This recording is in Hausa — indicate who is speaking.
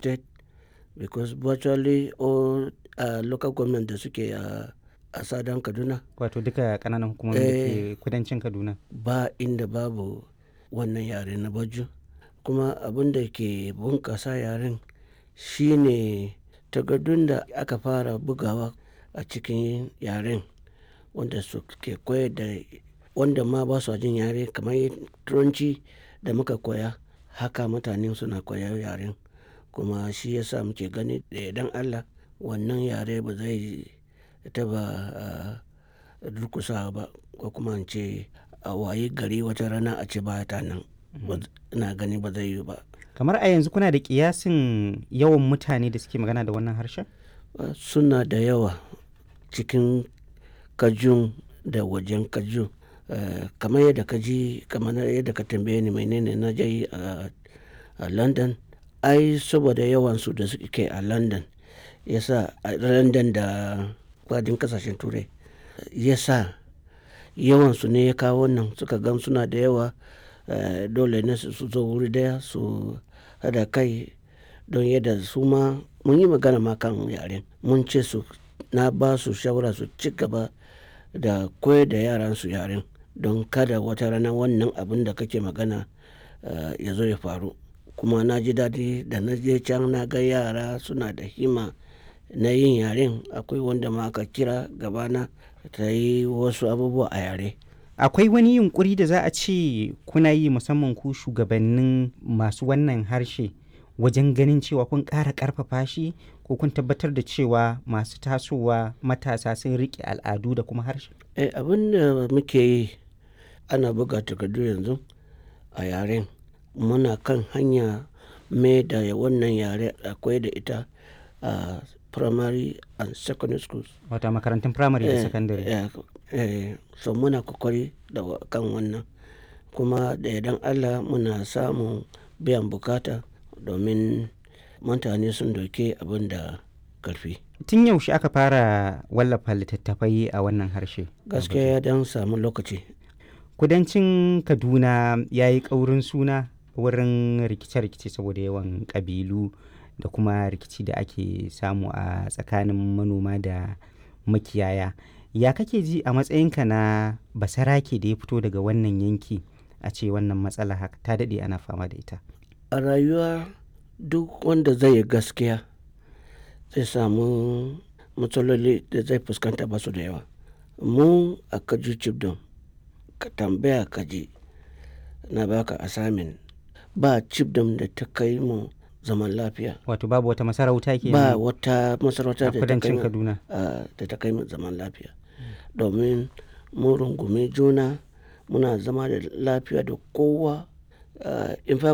Speaker 1: state because virtually all uh, local government da suke a a sadan kaduna
Speaker 2: wato duka kananan hukumomi da ke kudancin kaduna
Speaker 1: ba inda babu wannan yare na baju kuma abin da ke bunkasa yaren shine takardun da aka fara bugawa a cikin yaren wanda su ke koyar da wanda ma ba su jin yare kamar turanci da muka koya haka mutane suna koyar yaren kuma shi yasa muke gani da idan allah wannan yare ba zai taba durkusa ba ko kuma in ce a waye gari wata rana a ce ba ta nan ina gani ba zai yi ba
Speaker 2: kamar a yanzu kuna da kiyasin yawan mutane da suke magana da wannan harshen
Speaker 1: suna da yawa cikin kajun da wajen kajun kamar yadda ka ji kamar yadda ka tambaye ni menene na je a london ai saboda yawansu da suke a london yasa a london da kwadin kasashen turai yasa yawansu ne ya kawo wannan suka gan suna da yawa dole ne su zo wuri daya su hada kai don yadda su ma mun yi magana ma kan yaren mun ce su na ba su shawara su ci gaba da koyar da yaran su yaren don kada wata rana wannan abin da kake magana ya zo ya faru kuma na ji daɗi da na je can na ga yara suna da hima na yin yaren akwai wanda ma aka kira gabana ta yi wasu abubuwa a yare
Speaker 2: akwai wani yunkuri da za a ce kuna yi musamman ku shugabannin masu wannan harshe wajen ganin cewa kun ƙara ƙarfafa shi ko kun tabbatar da cewa masu tasowa matasa sun riƙe al'adu da kuma harshe
Speaker 1: eh, abin da muke yi ana buga takardu yanzu a yaren muna kan hanya mai da wannan yare akwai da ita a primary and secondary schools
Speaker 2: wata makarantun primary da secondary
Speaker 1: eh, eh, so muna kokari da kan wannan kuma da idan allah muna samun biyan bukata domin mutane sun doke abin da karfi
Speaker 2: tun yaushe aka fara wallafa littattafai a wannan harshe
Speaker 1: gaskiya ya dan samu lokaci
Speaker 2: kudancin kaduna ya yi ƙaurin suna wurin rikice-rikice saboda yawan ƙabilu da kuma rikici da ake samu a tsakanin manoma da makiyaya ya kake ji a matsayinka na basarake da ya fito daga wannan yanki a ce wannan matsala haka ta daɗe ana fama da ita
Speaker 1: a rayuwa duk wanda zai yi gaskiya zai samu matsaloli da zai fuskanta ba su da yawa mu a kaju cibdon ka tambaya kaji na baka asamin ba cibdon da ta kai mu zaman lafiya
Speaker 2: wato babu wata masarauta ke
Speaker 1: ba wata masarauta da ta
Speaker 2: kudancin kaduna
Speaker 1: da ta kai mu zaman lafiya domin mun rungumi juna muna zama da lafiya da kowa in fa